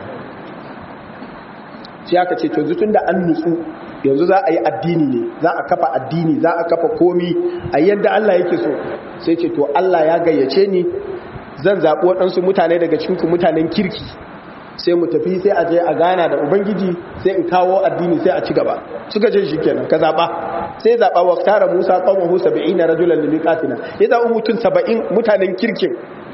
sai aka ce to zutun da an nutsu yanzu za a yi addini ne za a kafa addini za a kafa komi a yadda Allah yake so sai ce to Allah ya gayyace ni zan zaɓi waɗansu mutane daga cikinku mutanen kirki sai mu tafi sai a je a gana da ubangiji sai in kawo addini sai a ci gaba suka ce shikenan ka zaɓa sai zaɓa wa tara musa qawmuhu 70 rajulan limiqatina ya zaɓi mutum 70 mutanen kirkin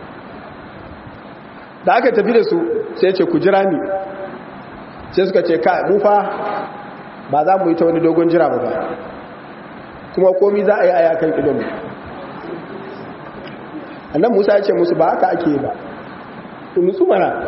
da aka tafi da su sai ce ku jira ni sai suka ce ka mu fa ba za mu yi ta wani dogon jira ba ba kuma komi za a yi aya kan idonmu annan musa ya ce musu ba haka ake ba nutsu mana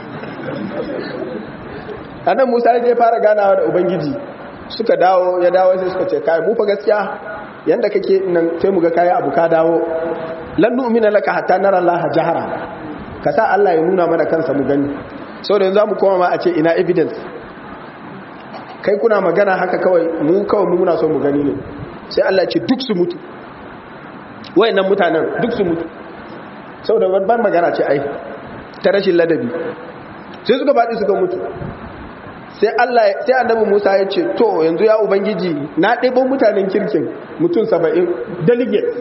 annan musa ya je fara ganawa da ubangiji suka dawo ya dawo sai suka ce kai mu fa gaskiya yanda kake nan sai mu ga kai abu ka dawo lan nu'mina laka hatta nara allaha jahara ka sa Allah ya nuna mana kansa mu gani saboda yanzu zamu koma ma a ce ina evidence kai kuna magana haka kawai mu kawai mu muna so mu gani ne sai Allah ce duk su mutu wayannan mutanen duk su mutu saboda babban magana ce ai ta rashin ladabi sai suka faɗi suka mutu sai Allah sai annabi Musa ya ce to yanzu ya ubangiji na ɗebo mutanen kirkin mutum 70 delegate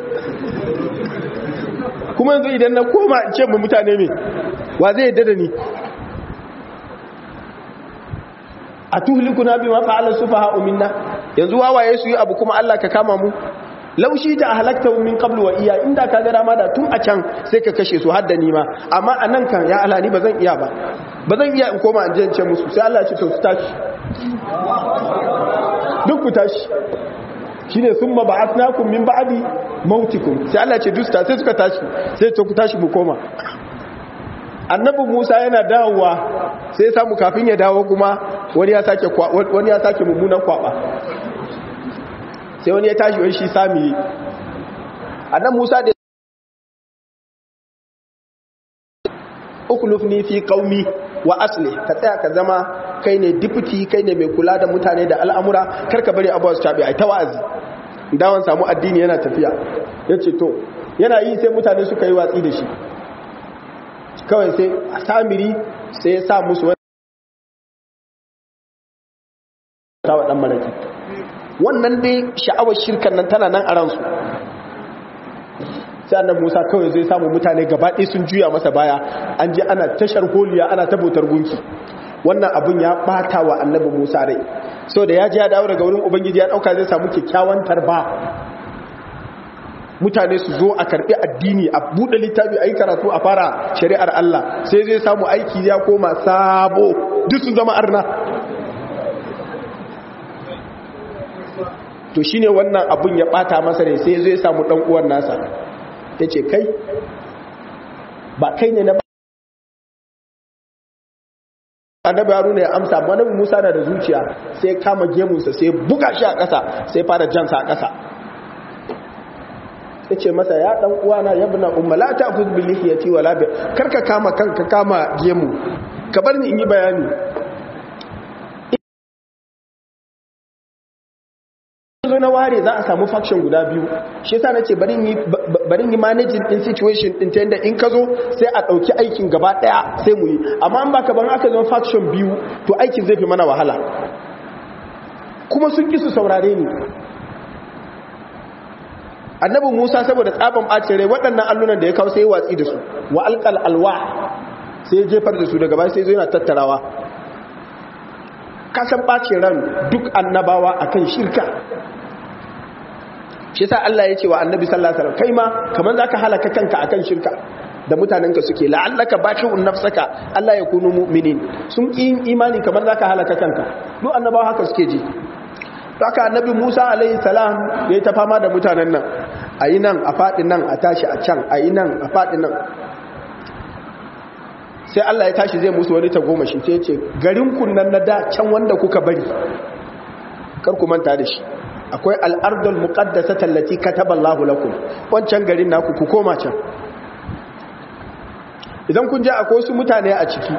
kuma yanzu idan na koma in ce mu mutane ne wa zai yadda da ni a tuhlikuna bima fa'ala sufaha minna yanzu wawaye su yi abu kuma Allah ka kama mu laushi ta halakta min qablu wa iya inda ka ga dama da tun a can sai ka kashe su har da ni ma amma anan kan ya Allah ni bazan iya ba bazan iya in koma in je in ce musu sai Allah ya ce to su tashi duk ku tashi shine summa ba'athnakum min ba'di mautikum sai Allah ya ce duk sai suka tashi sai to ku tashi mu koma annabi Musa yana dawowa sai ya samu kafin ya dawo kuma wani ya sake wani ya sake mummunan kwaba sai wani ya tashi wani shi sami annabi Musa da uklufni fi qaumi wa asli ka tsaya ka zama kai ne deputy kai ne mai kula da mutane da al'amura karka bari abuwa su tabi ai ta wa'azi dawon samu addini yana tafiya yace to yana yi sai mutane suka yi watsi da shi kawai sai samiri sai ya sa musu wani tawa dan maraki wannan dai sha'awar shirkan nan tana nan a ransu sai annabi Musa kawai zai samu mutane gaba ɗaya sun juya masa baya an je ana tashar holiya ana tabotar gunki wannan abun ya bata wa annabi Musa rai so da ya ji ya dawo daga wurin ubangiji ya dauka zai samu kyakkyawan tarba mutane su zo a karbi addini a buɗe littafi a yi karatu a fara shari'ar Allah sai zai samu aiki ya koma sabo duk sun zama arna to shine wannan abun ya bata masa ne sai zai samu dan uwan nasa yace kai ba kai ne na annabi haruna ya amsa amma annabi musa na da zuciya sai kama gemunsa sai buga shi a ƙasa sai fara jansa a ƙasa ya ce masa ya ɗan uwana ya bina umma la ta ku bi lihiyati wala bi karka kama kanka kama gemu ka bar ni in yi bayani zo na ware za a samu faction guda biyu shi yasa nace bari yi bari yi managing din situation din ta yanda in ka zo sai a dauki aikin gaba daya sai mu yi amma an baka ban aka zo faction biyu to aikin zai fi mana wahala kuma sun ki su saurare ni annabi Musa saboda tsaban bacin rai waɗannan allunan da ya kawo sai watsi da su wa alqal alwa sai ya jefar da su daga baya sai zo yana tattarawa kasan ɓacin ran duk annabawa akan shirka shi sa Allah ya ce wa annabi sallallahu alaihi wasallam kai ma kaman zaka halaka kanka akan shirka da mutanenka suke la'allaka baqi'un nafsaka Allah ya kunu mu'minin sun ki imani kaman zaka halaka kanka duk annabawa haka suke ji haka annabi Musa alaihi salam yayi ta fama da mutanen nan ayi nan a fadin nan a tashi a can ayi nan a fadin nan sai Allah ya tashi zai musu wani tagomashi sai ya ce garin kunnan na da can wanda kuka bari kar ku manta da shi akwai al'ardul muqaddasa tallati kataballahu lakum wancan garin naku ku koma can idan kun je akwai wasu mutane a ciki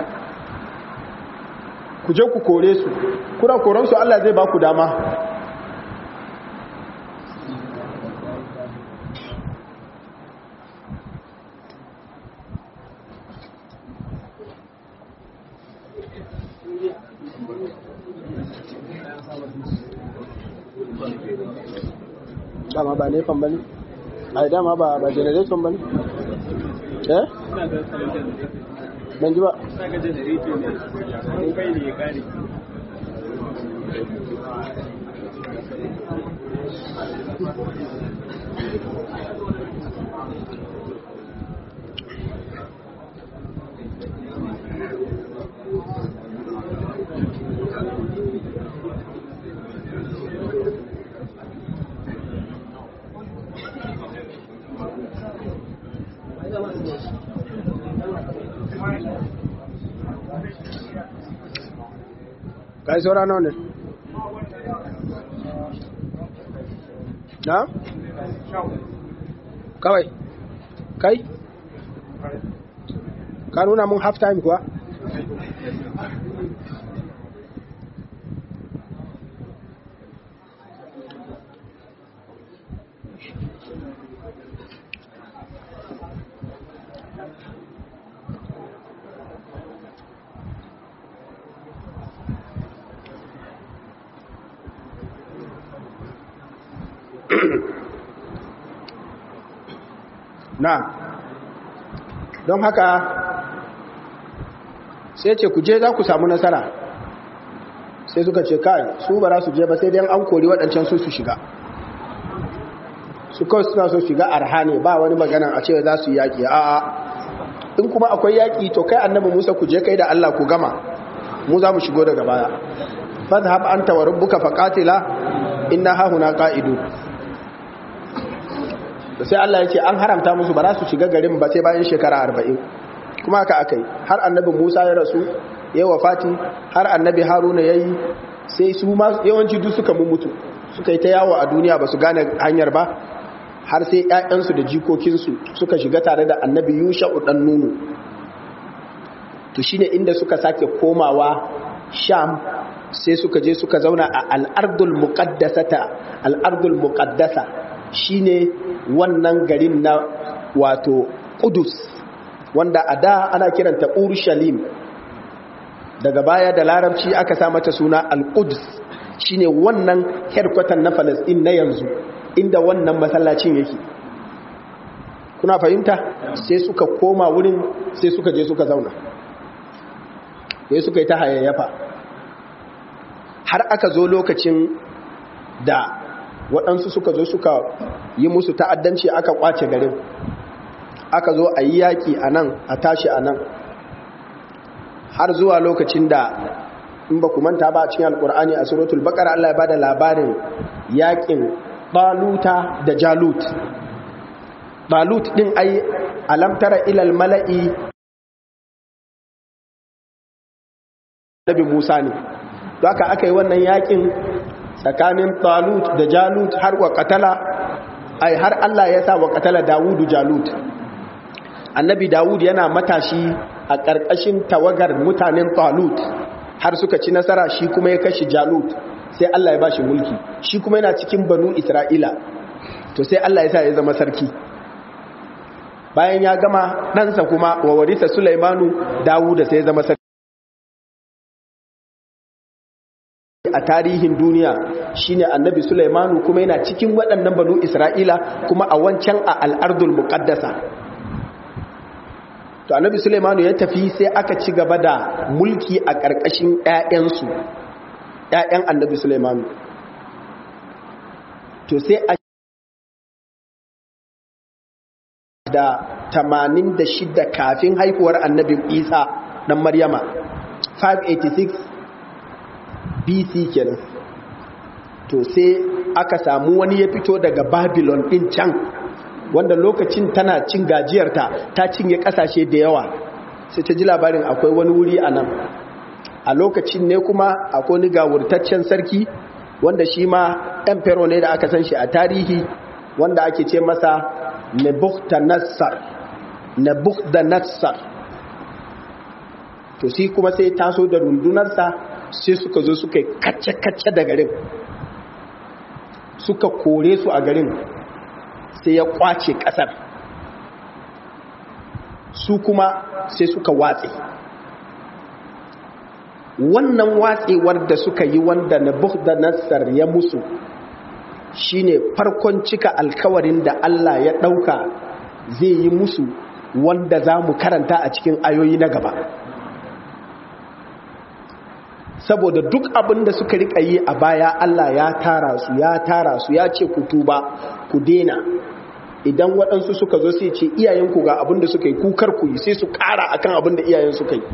ku je ku kore su kuna koran su Allah zai ba ku dama dama ba nefan ba ne a dama ba ba generator ba ne eh ban ji ba kai saura nawa ne na? kawai kai? ka nuna mun half time kuwa? na don haka sai ce ku je za ku samu nasara sai suka ce kai su ba za su je ba sai dai an kori waɗancan su su shiga su kawai suna so shiga arha ne ba wani magana a cewa za su yi yaƙi a'a in kuma akwai yaƙi to kai annabi musa ku je kai da allah ku gama mu za mu shigo daga baya fadhhab anta wa rabbuka faqatila inna hahuna qa'idu sai Allah ya ce an haramta musu ba za su shiga garin ba sai bayan shekara arba'in kuma haka aka yi har annabi musa ya rasu ya wafati har annabi haruna ya yi sai su ma yawanci duk suka mutu suka yi ta yawo a duniya ba su gane hanyar ba har sai 'ya'yansu da jikokinsu suka shiga tare da annabi yusha'u dan nunu to shine inda suka sake komawa sham sai suka je suka zauna a al'ardul muqaddasata al'ardul muqaddasa shine wannan garin na wato Qudus wanda a da ana kiranta Urushalim daga baya da larabci aka sa mata suna Al-Quds shine wannan headquarter na Palestine na yanzu inda wannan masallacin yake kuna fahimta sai suka koma wurin sai suka je suka zauna sai suka yi ta hayayyafa har aka zo lokacin da waɗansu suka zo suka yi musu ta'addanci aka kwace garin aka zo a yi yaƙi a nan a tashi a nan har zuwa lokacin da in ba manta ba a cikin alkur'ani a suratul baƙar Allah ya ba da labarin yaƙin baluta da jalut balut ɗin ai alamtara ilal mala'i annabi Musa ne to haka aka yi wannan yakin tsakanin Talut da Jalut har wa katala ai har Allah ya sa wa katala Dawudu Jalut annabi Dawud yana matashi a ƙarƙashin tawagar mutanen Talut har suka ci nasara shi kuma ya kashi Jalut sai Allah ya ba shi mulki shi kuma yana cikin banu Isra'ila to sai Allah ya sa ya zama sarki bayan ya gama ɗansa kuma wa warisa Sulaimanu Dawud sai ya zama sarki a tarihin duniya shine annabi Sulaimanu kuma yana cikin waɗannan banu Isra'ila kuma a wancan a al'ardul muqaddasa to annabi Sulaimanu ya tafi sai aka ci gaba da mulki a ƙarƙashin ƴaƴansu ƴaƴan annabi Sulaimanu to sai a da 86 kafin haihuwar annabi Isa dan Maryama 586 BC kenan to sai aka samu wani ya fito daga Babylon din can wanda lokacin tana cin gajiyarta ta cinye kasashe da yawa sai ta ji labarin akwai wani wuri a nan a lokacin ne kuma akwai wani gawurtaccen sarki wanda shi ma emperor ne da aka san shi a tarihi wanda ake ce masa nebuchadnezzar nebuchadnezzar to shi kuma sai taso da rundunarsa sai suka zo suka yi kacce-kacce da garin suka kore su a garin sai ya kwace kasar su kuma sai suka watse wannan watsewar da suka yi wanda Nabucodonosor ya musu shine farkon cika alkawarin da Allah ya ɗauka zai yi musu wanda za mu karanta a cikin ayoyi na gaba saboda duk abin da suka rika yi a baya Allah ya tara su ya tara su ya ce ku tuba ku dena idan waɗansu suka zo sai ce iyayenku ga abin da suka yi kukar ku yi sai su ƙara akan abin da iyayen suka yi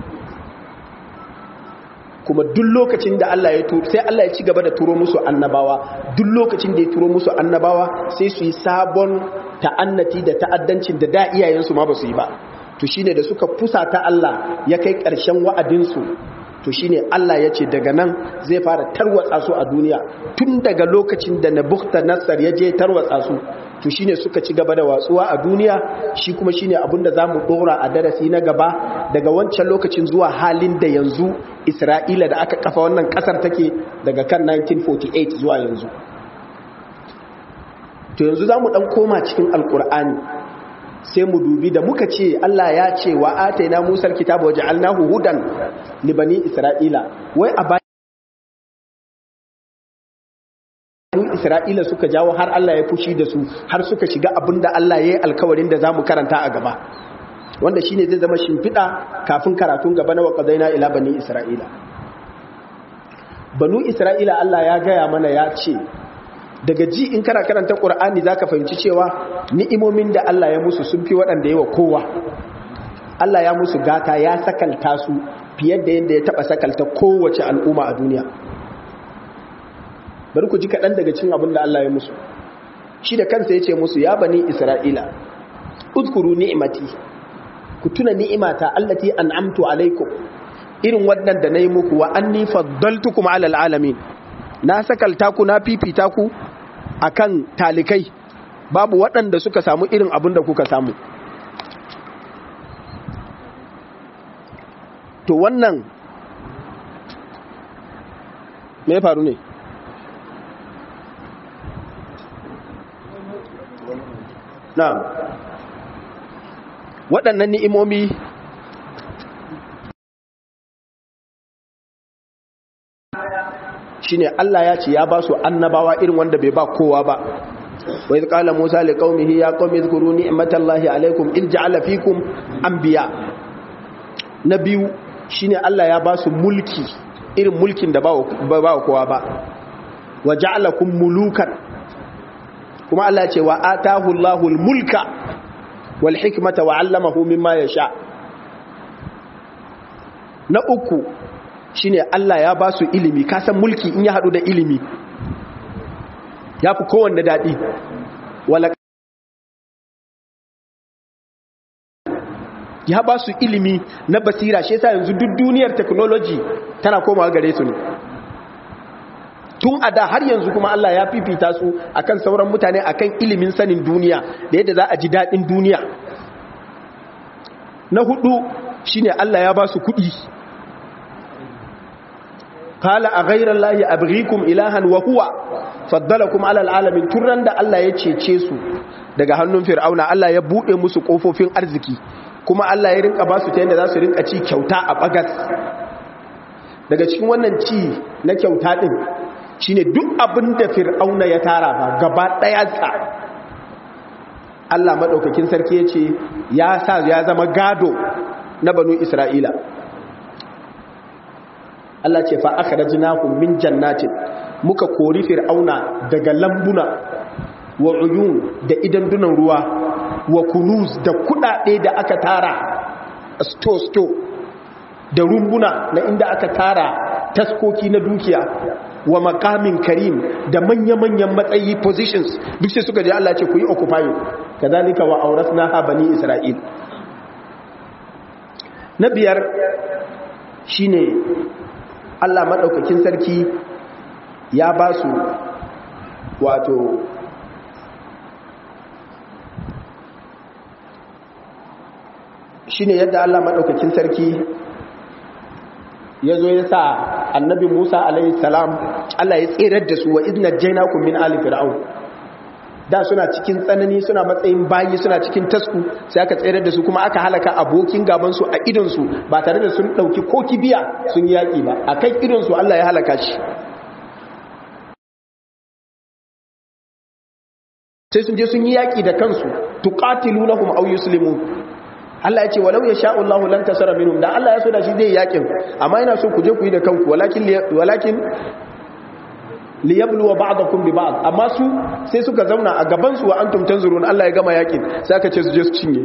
kuma duk lokacin da Allah ya turo sai Allah ya ci gaba da turo musu annabawa duk lokacin da ya turo musu annabawa sai su yi sabon ta'annati da ta'addancin da da iyayensu ma ba su yi ba to shine da suka fusa ta Allah ya kai ƙarshen wa'adinsu to shine Allah ya ce daga nan zai fara tarwatsa su a duniya tun daga lokacin da Nabucodonosor ya je tarwatsa su to shine suka ci gaba da watsuwa a duniya shi kuma shine abin da zamu dora a darasi na gaba daga wancan lokacin zuwa halin da yanzu Isra'ila da aka kafa wannan kasar take daga kan 1948 zuwa yanzu to yanzu zamu dan koma cikin alkur'ani sai mu dubi da muka ce Allah ya ce wa ataina Musa alkitaba wa ja'alnahu hudan li bani Isra'ila wai a bayan Isra'ila suka jawo har Allah ya fushi da su har suka shiga abinda Allah ya yi alkawarin da zamu karanta a gaba wanda shine zai zama shimfiɗa kafin karatun gaba na waqadaina ila bani Isra'ila banu Isra'ila Allah ya gaya mana ya ce daga ji in kana karanta ƙur'ani za ka fahimci cewa ni'imomin da Allah ya musu sun fi waɗanda yawa kowa Allah ya musu gata ya sakalta su fiye da yadda ya taɓa sakalta kowace al'umma a duniya bari ku ji kaɗan daga cin abin da Allah ya musu shi da kansa ya ce musu ya bani isra'ila udkuru ni'imati ku tuna ni'imata allati an'amtu alaikum irin wannan da na yi muku wa anni faddaltukum alal alamin na sakalta ku na fifita ku akan talikai babu waɗanda suka samu irin abin da kuka samu to wannan me faru ne na waɗannan ni'imomi shine Allah ya ce ya ba su annabawa irin wanda bai ba kowa ba wa iz qala musa li qaumihi ya qaumi zkuru ni'matallahi alaykum il ja'ala fikum anbiya na biyu shine Allah ya ba su mulki irin mulkin da ba ba kowa ba wa ja'alakum mulukan kuma Allah ya ce wa atahu Allahul mulka wal hikmata wa 'allamahu mimma yasha na uku shine Allah ya ba su ilimi kasan mulki in ya hadu da ilimi ya fi kowanne daɗi wala ya ba su ilimi na basira shi yasa yanzu duk duniyar technology tana komawa gare su ne tun a da har yanzu kuma Allah ya fifita su akan sauran mutane akan ilimin sanin duniya da yadda za a ji daɗin duniya na hudu shine Allah ya ba su kuɗi kala a ghairar lahi abghikum ilahan wa huwa faddalakum alal alamin turan da Allah ya cece su daga hannun fir'auna Allah ya bude musu kofofin arziki kuma Allah ya rinka ba su ta yadda za su rinka ci kyauta a bagas daga cikin wannan ci na kyauta din shine duk abin da fir'auna ya tara ba gaba daya sa Allah madaukakin sarki ya ce ya sa ya zama gado na banu Isra'ila Allah ce fa akhrajnahum min jannatin muka kori fir'auna daga lambuna wa uyun da idan dunan ruwa wa kunuz da kudade da aka tara sto sto da rumbuna na inda aka tara taskoki na dukiya wa makamin karim da manya-manyan matsayi positions duk sai suka je Allah ce ku yi occupying kadhalika wa awrasnaha bani isra'il na biyar shine Allah maɗaukakin sarki ya ba su wato shi ne yadda Allah maɗaukakin sarki ya zo ya sa annabi Musa alaihi salam Allah ya tserar da su wa izina jaina min ali fir'aun da suna cikin tsanani suna matsayin bayi suna cikin tasku sai aka tsere da su kuma aka halaka abokin gabansu a idonsu ba tare da sun ɗauki ko kibiya sun yi yaƙi ba a kan idonsu Allah ya halaka shi sai sun je sun yi yaƙi da kansu tuqatilu lahum aw yuslimu Allah ya ce walau ya sha Allah lan tasara minhum da Allah ya so da shi zai yaƙin amma ina so ku je ku yi da kanku walakin walakin liyabluwa ba'dakum bi ba'd amma su sai suka zauna a gaban su wa antum tanzurun Allah ya gama yakin sai aka ce su je su cinye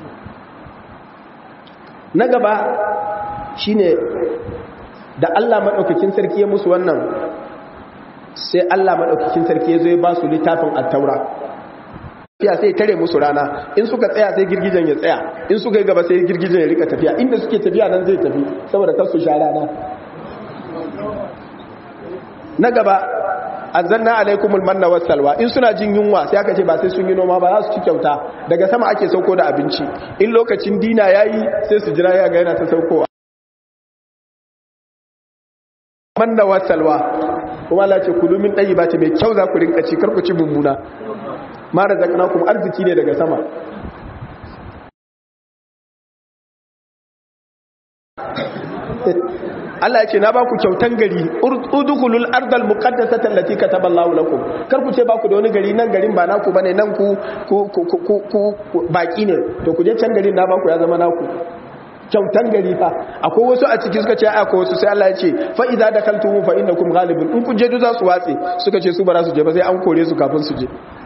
na gaba shine da Allah madaukakin sarki ya musu wannan sai Allah madaukakin sarki ya zo ya ba su littafin at-taura tafiya sai tare musu rana in suka tsaya sai girgijen ya tsaya in suka yi gaba sai girgijen ya rika tafiya inda suke tafiya nan zai tafi saboda kar su sha rana na gaba azanna alaikumul manna wassalwa in suna jin yunwa sai aka ce ba sai sun yi noma ba za su ci kyauta daga sama ake sauko da abinci in lokacin dina yayi sai su jira ya ga yana ta saukowa manna wassalwa kuma Allah ce kulu min tayyibati mai kyau za ku rinka ci kar ku ci mummuna ma razaqnakum arziki ne daga sama Allah ya ce na ba ku kyautan gari udkhulul ardal muqaddasata allati kataballahu lakum kar ku ce ba ku da wani gari nan garin ba naku bane nan ku ku ku baki ne to ku je can garin na ba ku ya zama naku kyautan gari fa akwai wasu a ciki suka ce akwai wasu sai Allah ya ce fa idza dakaltum fa innakum ghalibun in kun je duk za su watse suka ce su ba za su je ba sai an kore su kafin su je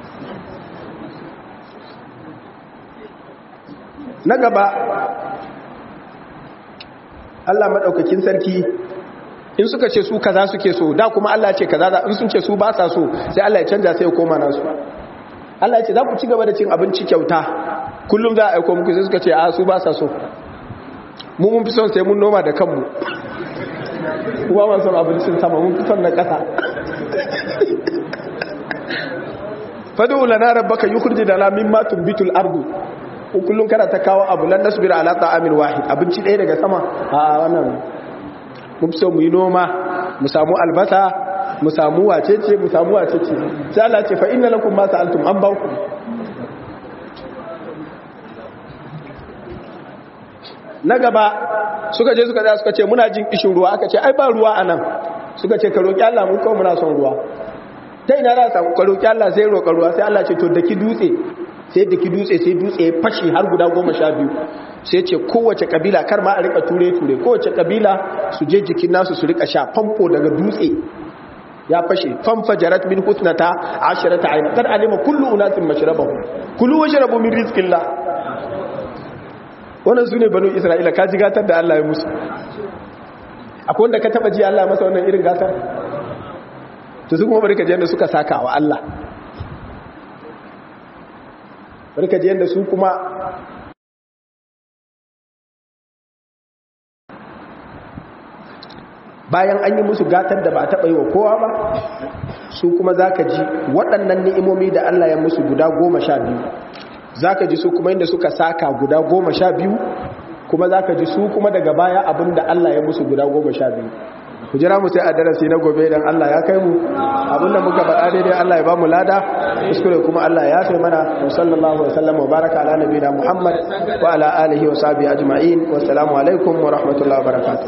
na gaba Allah maɗaukakin sarki in suka ce su kaza suke so da kuma Allah ce kaza in sun ce su ba sa so sai Allah ya canja sai ya koma nasu Allah ya ce za ku ci gaba da cin abinci kyauta kullum za a aiko muku sai suka ce a su ba sa so mu mun fi son sai mun noma da kanmu kuma ma son abincin sama mun fi son na ƙasa fadu lana rabbaka yukhrij lana mimma tunbitul ardu kullum kana ta kawo abu lan nasbira ala ta'amin wahid abinci ɗaya daga sama a wannan mun so mu yi noma mu samu albasa mu samu wacece mu samu wacece sai Allah ce fa inna lakum ma sa'altum an bauku na gaba suka je suka tsaya suka ce muna jin kishin ruwa aka ce ai ba ruwa anan suka ce ka roki Allah mu kawai muna son ruwa ta ina za ka roki Allah sai roƙa ruwa sai Allah ce to daki dutse sai da ki dutse sai dutse ya fashe har guda goma sha biyu sai ce kowace kabila kar ma a rika ture-ture kowace kabila su je jikin nasu su rika sha famfo daga dutse ya fashe famfa jarat min husnata asharata aina kad alima kullu unasin mashrabahu kulu washrabu min rizqillah wannan sune banu isra'ila ka ji gatar da Allah ya musu akwai wanda ka taba ji Allah masa wannan irin gatar to su kuma bari ka je da suka saka wa Allah barka ji yadda su kuma bayan an yi musu gatar da ba a taɓa yi wa kowa ba su kuma za ka ji waɗannan ni'imomi da Allah ya musu guda goma sha biyu za ka ji su kuma inda suka saka guda goma sha biyu kuma za ka ji su kuma daga baya abin da Allah ya musu guda goma sha biyu ku jira mu sai a darasi na gobe idan Allah ya kai mu abinda muka faɗa daidai Allah ya ba mu lada kuskure kuma Allah ya sai mana wa sallallahu wa sallam wa baraka ala nabiyina Muhammad wa ala alihi wa sahbihi ajma'in wa assalamu alaikum wa rahmatullahi wa barakatuh